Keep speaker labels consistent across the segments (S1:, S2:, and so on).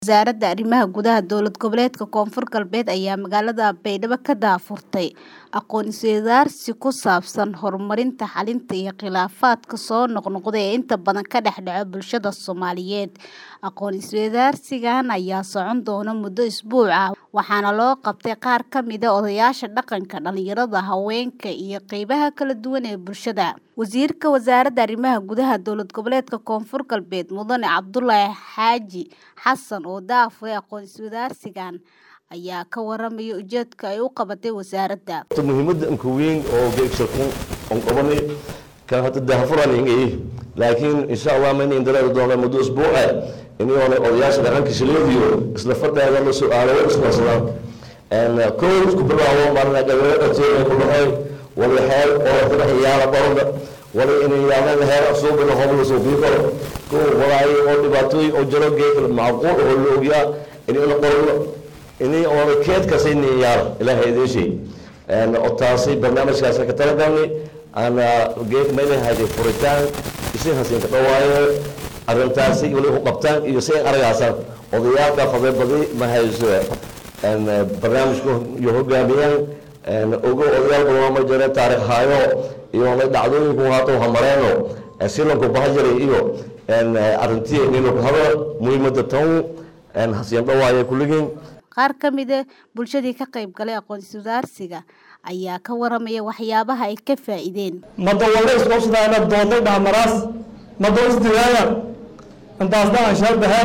S1: Wasaaradda Arrimaha Gudaha Dowlad Goboleedka Koonfur Galbeed ayaa magaalada Baydhabo ka daahfurtay aqoon-is-weydaarsi ku saabsan horumarinta xalinta iyo khilaafaadka soo noqnoqda ee inta badan ka dhex dhaca bulshada Soomaaliyeed. Aqoon-is-weydaarsigan ayaa socon doona muddo usbuuc ah waxaana loo qabtay qaar ka mid ah odayaasha dhaqanka, dhalinyarada, haweenka iyo qaybaha kala duwan ee bulshada. Wasiirka Wasaaradda Arrimaha Gudaha Dowlad Goboleedka Koonfur Galbeed Mudane Cabdulaahi Xaaji Xasan oo daahfuray aqoon-is-weydaarsigan ayaa ka warramay ujeedka ay u qabatay wasaaradda.
S2: muhiimada anka weyn oo geegshirku on qabanay kan hadda daahfuran ingay laakiin insha allah ma in dareeri doona muddo usbuuca iniyoona odayaasha dhaqanka shileediyo isla fadhaaga la su'aalo iswarsadaan kow isku bilaabo marna gabeero dhaqteena ku dhahay wala xeel oo dad ciyaara baranba wala inay yaalaan heer suuqina hobla soo bii karo kow walaayo oo dhibaatooyin oo jiro geeg macquul oo la ogyaa inay la qorno inay oo keed ka siin yaar ilaahay ideeshay oo taasi barnaamijkaas ka talagalnay ana geeg meelay hayday furitaan isin hasin ka dhawaayo arrintaasi wali u qabtaan iyo si aragaasan odayaalka fadebadi ma hayso barnaamijku iyo hogaamiyaan ogo odayaal badan ma jira taariikh haayo iyo dhacdooyinku haato hamareeno silanku bahajaray iyo arrintii inuu ku hado muhiimada tan hasiin dhawaayo kulligiin
S1: qaar ka mid ah bulshadii ka qayb galay aqoon-is-weydaarsiga ayaa ka warramaya waxyaabaha ay ka faa'iideen
S3: madawalda isqobsadaana doonday dhaamaraas mado isdigaaya intaasna aan shaabaha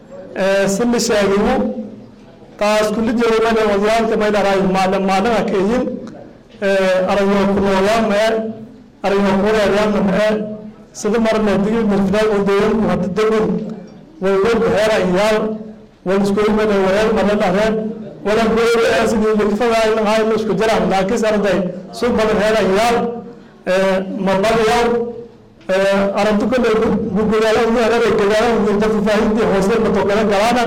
S3: sili sheegigu taas kullijeedana wadayaalka maydharaay maalin maalina keeyin arayo kulooyaa mee arayo kureeryaana mee sida marna digi mirfinaay oo deeganku hadda degun waywad heera iyaal waliskuimana wayal marna dhareen wala goyaasidii likfadaay isku jiraan laakiin arday sug badan heera iyaal marbadayaal arrintu kale gugulaalaheeray gadaalaha dadka faahiidii hoose matokala galaana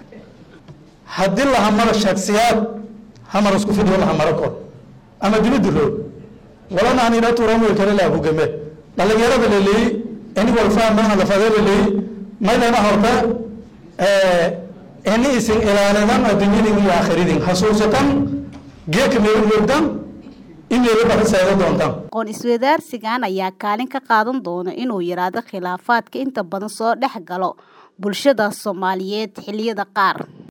S3: haddii la hamaro shaksiyaad hamar isku fidhiyo la hamaro kor ama dibadda roog walana anina turamul kale la hugame dhalinyarada laleeyi ini walfaamaha lafade laleeyi maydana horta ini isin ilaalidan adduunyadin iyo aakhiradin hasuusatan geeka meelu moogdan imeelu baraseeda doontaan
S1: aqoon-is-weydaarsigan ayaa kaalin ka qaadan doona inuu yaraado khilaafaadka inta badan soo dhex galo bulshada Soomaaliyeed xilliyada qaar